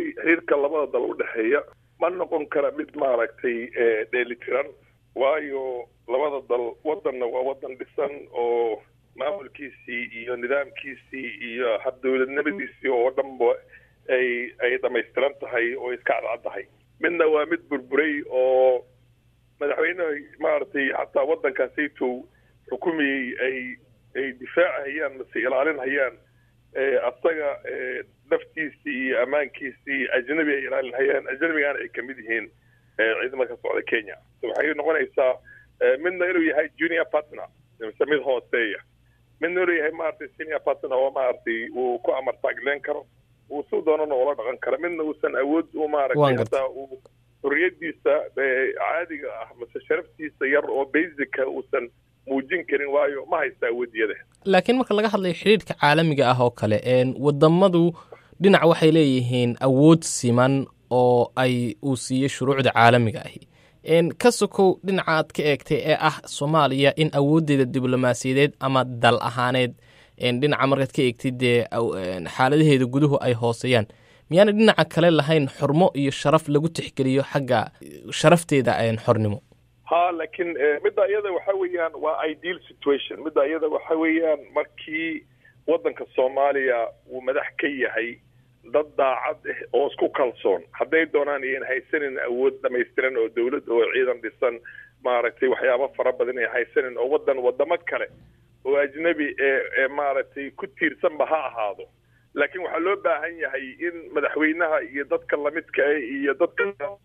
burburay xiriirka labada dal u dhexeeya ma noqon kara mid maaragtay dheelitiran waayo labada dal wadanna waa wadan dhisan oo maamulkiisii iyo nidaamkiisii iyo habdowladnimadiisii oo dhanba ay ay dhamaystiran tahay oo iska cadcaddahay midna waa mid burburay oo madaxweyneha maaragtay xataa waddankaasaytow xukumayey ay ay difaacahayaan mase ilaalinhayaan asaga naftiisii iyo ammaankiisii ajnabi ay ilaalinhayaan ajnabigaana ay kamid yihiin ciidamada ka socda kenya waxay noqonaysaa midna inuu yahay junior partner mise mid hooseeya midna inuu yahay maaragtay senior partner oo maaragtay uu ku amar taagleen karo uu si doonana ula dhaqan karo midna uusan awood u maaragtay hataa uu xorriyadiisa caadiga ah mase sharaftiisa yar oo basicka uusan muujin karin waayo ma haysta awoodiyada laakiin marka laga hadlayo xidhiidhka caalamiga ah oo kale wadamadu dhinac waxay leeyihiin awood siman oo ay uu siiyey shuruucda caalamiga ahi ka sokow dhinacaad ka eegtay ee ah soomaaliya in awooddeeda diblomaasiyadeed ama dal ahaaneed dhinaca markaad ka eegtid dee xaaladaheeda guduhu ay hooseeyaan miyaana dhinaca kale lahayn xurmo iyo sharaf lagu tixgeliyo xagga sharafteeda xornimo ha laakiin midda iyada waxa weeyaan waa ideal situation midda iyada waxa weeyaan markii waddanka soomaaliya uu madax ka yahay dad daacad ah oo isku kalsoon hadday doonaan iyan haysanin awood dhamaystiran oo dawlad oo ciidan dhisan maaragtay waxyaaba fara badan ay haysanin oo waddan wadamo kale oo ajnabi ee maaragtay ku tiirsanba ha ahaado laakiin waxaa loo baahan yahay in madaxweynaha iyo dadka lamidka ah iyo dadka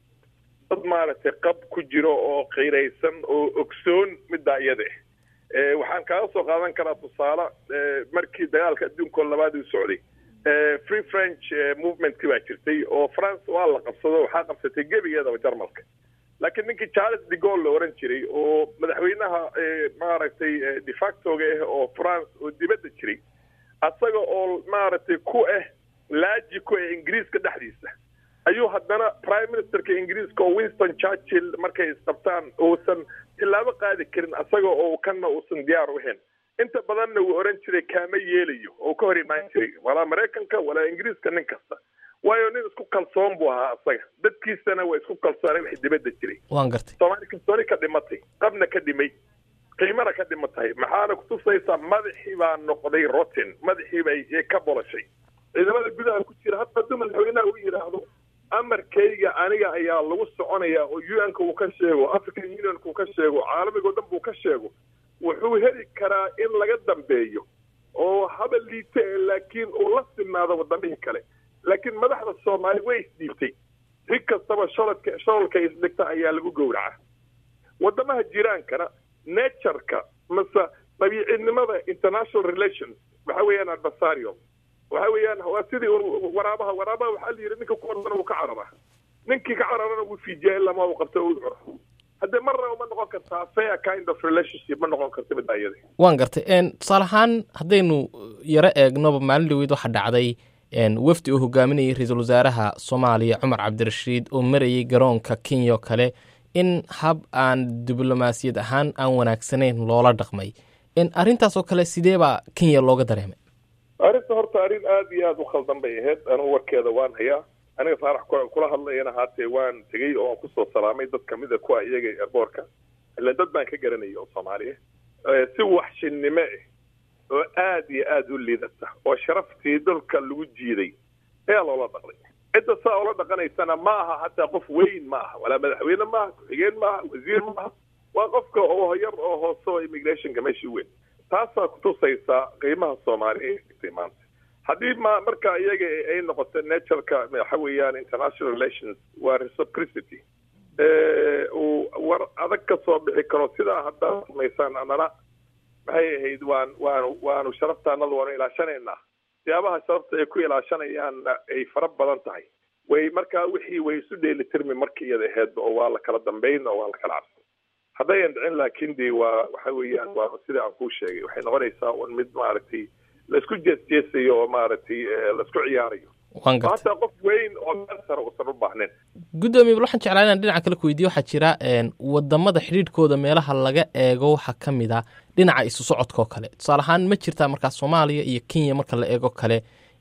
dad maaragtay qab ku jiro oo qiiraysan oo ogsoon middaa iyada ah waxaan kaaga soo qaadan karaa tusaale markii dagaalka adduunka oo labaad uu socday free french movementkii baa jirtay oo france waa la qabsado waxaa qabsatay gebigeedaba jarmalka laakiin ninkii charles de gaulle la oran jiray oo madaxweynaha maaragtay defactoga ah oo france oo dibadda jiray asaga oo maaragtay ku ah laaji ku ah ingiriiska dhexdiisa ayuu haddana prime ministerka ingiriiska oo winston churchill markay isqabtaan uusan tilaabo qaadi karin asaga oo kanna uusan diyaar u ahayn inta badanna wuu oran jiray kaama yeelayo oo ka hor imaan jiray walaa maraykanka walaa ingiriiska nin kasta waayo nin isku kalsoon buu ahaa asaga dadkiisana waa isku kalsoonay wax dibadda jiray waan gartay soomaali kalsooni ka dhimatay qabna ka dhimay qiimana ka dhimatay maxaana kutusaysaa madaxii baa noqday rotten madaxii bay ka bolashay ciidamada gudaha ku jira hadda hadduu madaxweynaha u yidhaahdo amarkayga aniga ayaa lagu soconaya oo u n ka uu ka sheego african unionka uu ka sheego caalamiga o dhan buu ka sheego wuxuu heli karaa in laga dambeeyo oo haba liite laakiin uu la sinaado wadamihii kale laakiin madaxda soomaali way isdhiibtay si kastaba sholodka shololka isdhigta ayaa lagu gowraca wadamaha jiraankana natureka mase dabiicinimada international relations waxa weeyaan adversarial waxa weeyaan waa sidii waraabaha waraabaha waxaa la yidhi ninka ku ordana wuu ka carara ninkii ka cararana wuu fiijiya ilaa ma uu qabto uu curo haddee marna uma noqon kartaa fair kind of relationship ma noqon karta midda iyada waan gartay tusaale ahaan haddaynu yaro eegnoba maalin dhaweyd waxaa dhacday wafdi uu hogaaminayay ra-iisul wasaaraha soomaaliya cumar cabdirashiid oo marayay garoonka kenya oo kale in hab aan diblomaasiyad ahaan aan wanaagsanayn loola dhaqmay arrintaas oo kale sidee baa kenya looga dareemay arrinta horta arrin aada iyo aada u khaldan bay ahayd anugu warkeeda waan hayaa aniga faarax kula hadlayana haatee waan tegey oo aan kusoo salaamay dad kamida kuwa iyaga airboortka ila dad baan ka garanaya oo soomaaliya si waxshinnimo ah oo aada iyo aada u liidata oo sharaftii dhulka lagu jiiday ayaa loola dhaqday cidda saa ula dhaqanaysana ma aha hataa qof weyn ma aha walaa madaxweyne maaha ku-xigeen maaha wasiir maaha waa qofka oo yar oo hoose oo immigrationka meeshii weyn taasaa kutusaysaa qiimaha soomaaliya ay maanta haddii ma marka iyaga ay noqoto natureka waxa weeyaan international relations waa reciprocity uu war adag ka soo bixi karo sidaa haddaad samaysaan anana maxay ahayd waan waanu waanu sharaftaanada waanu ilaashanaynaa siyaabaha sharafta ay ku ilaashanayaanna ay fara badan tahay way markaa wixii way isu dheelitirmi markii iyada ahaydba oo waa la kala dambayn oo waa la kala cabsan haddayan dhicin laakiin de waa waxa weeyaan waa sida aan kuu sheegay waxay noqonaysaa un mid maaragtay laisku jeesjeesayo oo maaragtay laisku ciyaarayo hataa qof weyn oo meel sare uusan u baahnayn guddoomiye waxaan jeclaa inaan dhinaca kale ku weydiyo waxaa jira wadamada xidhiidhkooda meelaha laga eego waxaa ka mid a dhinaca isu socodka oo kale tusaale ahaan ma jirtaa markaa soomaaliya iyo kenya marka la eego kale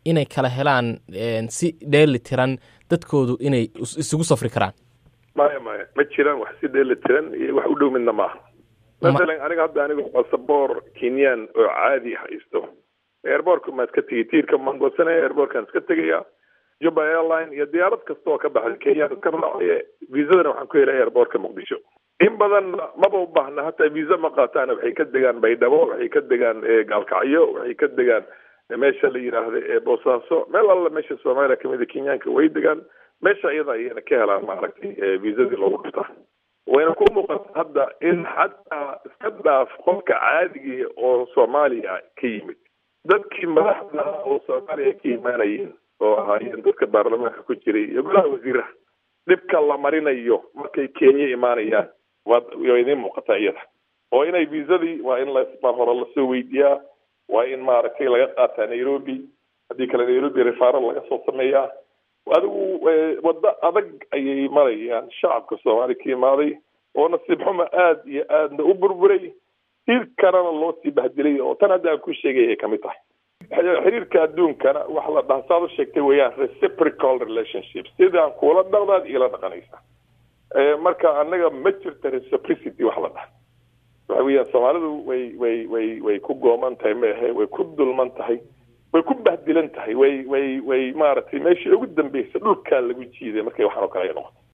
inay kala helaan si dheeli tiran dadkoodu inay isugu safri karaan maya maya ma jiraan wax si dheeli tiran iyo wax u dhow midna maaha masalan aniga hadda anigu basaboor kenyan oo caadi haysto airbortka maan iska tegay tiirka maan goosanaya airbortkaan iska tegaya juba airline iyo diyaarad kasta oo ka baxday kenya iska raacaya viisadana waxaan ku helay airbortka muqdisho in badan maba u baahna hataa viisa ma qaataana waxay ka degaan baydhabo waxay ka degaan gaalkacyo waxay ka degaan meesha la yidhaahda boosaaso meel alla meesha soomaaliya kamida kenyaanka way degaan meesha iyada ayana ka helaan maaragtay viisadii loogu dhuftaa wayna ku muuqata hadda in xataa iska dhaaf qofka caadigii oo soomaaliya ka yimid dadkii madaxda oo soomaaliya ka imaanayeen oo ahaayeen dadka baarlamaanka ku jiray iyo golaha wasiiraha dhibka la marinayo markay kenya imaanayaan waa waa idiin muuqataa iyada oo inay viisadii waa in lamar hore lasoo weydiiyaa waa in maaragtay laga qaataa nairobi haddii kale nairobi refaral laga soo sameeyaa adigu waddo adag ayay marayaan shacabka soomaaliya ka imaaday oo nasiib xuma aada iyo aadna u burburay hir kalena loo sii bahdilay oo tan hadda aan ku sheegay ay kamid tahay xiriirka adduunkana waxa la dhaha saad u sheegtay weeyaan reciprocal relationship sidaan kuula dhaqdaad iila dhaqanaysa marka anaga ma jirta reciprocity wax la dhaha waxa weeyaan soomaalidu way way way way ku gooman tahay maahe way ku dulman tahay way ku bahdilan tahay way way way maaragtay meeshii ugu dambeysay dhulkaa lagu jiiday markay waxaan oo kale ay noqoto